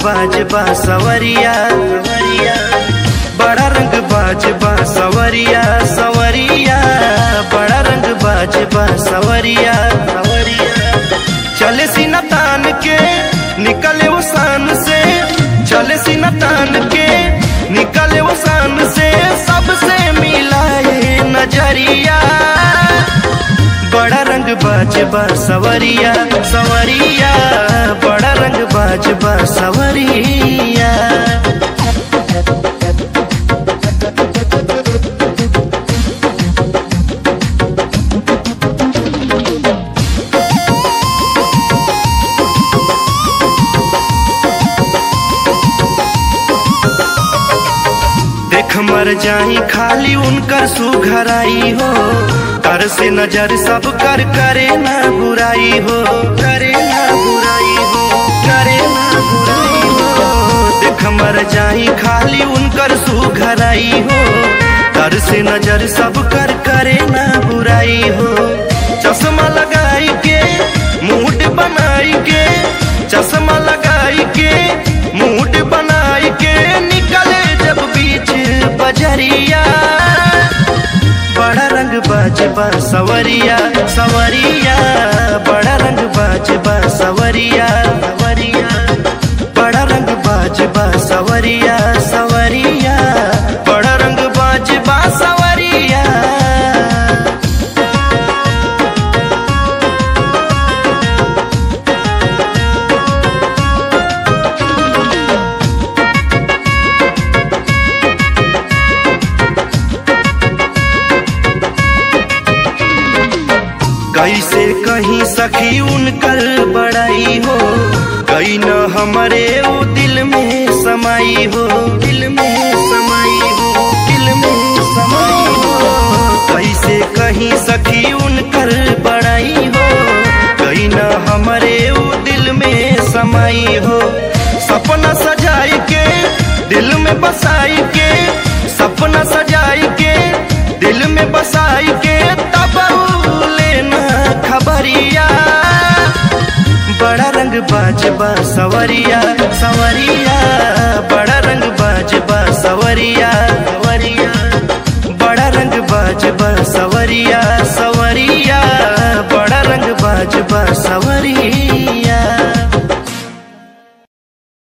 बाज बा सवरिया बड़ा रंग बाज बा सवरिया सवरिया बड़ा रंग बाज बा सवरिया सवरिया चले सीना तान के निकले वो सान से चले सीना तान के निकले वो सान से सबसे मिलाए नजरिया बड़ा रंग बाज बा सवरिया सवरिया बड़ा रंग बाज बा सवरिया देख मर जाई खाली उनकर सुघराई हो कर से नजर सब कर करे ना बुराई हो करे ना बुराई हो करे ना बुराई हो देख मर जाई खाली उनकर सुघराई हो कर से नजर सब कर करे ना बुराई हो चश्मा लगाई के मूड बनाई के चश्मा लगाई के मूड बनाई के निकले जब बीच बजरिया बड़ा रंग बाज बा सवरिया सवरिया बड़ा रंग बाज बा सवरिया सवरिया बड़ा रंग बाज बा सवरिया सवरिया बड़ा रंग बाज बा सवरिया कैसे कहीं सखी उनकर बड़ाई हो कहीं न हमारे वो दिल में समाई हो दिल में समाई हो दिल में समाई हो कैसे कहीं सखी उनकर बड़ाई हो कहीं न हमारे वो दिल में समाई हो सपना सजाई के दिल में बसाई के सपना सजाई के दिल में बसाई के तब लेना खबरिया बड़ा रंग बाज बा सवरिया सवरिया बड़ा रंग बाज बा सवरिया सवरिया बड़ा रंग बाज बा सवरिया सवरिया बड़ा रंग बाज बा सवरिया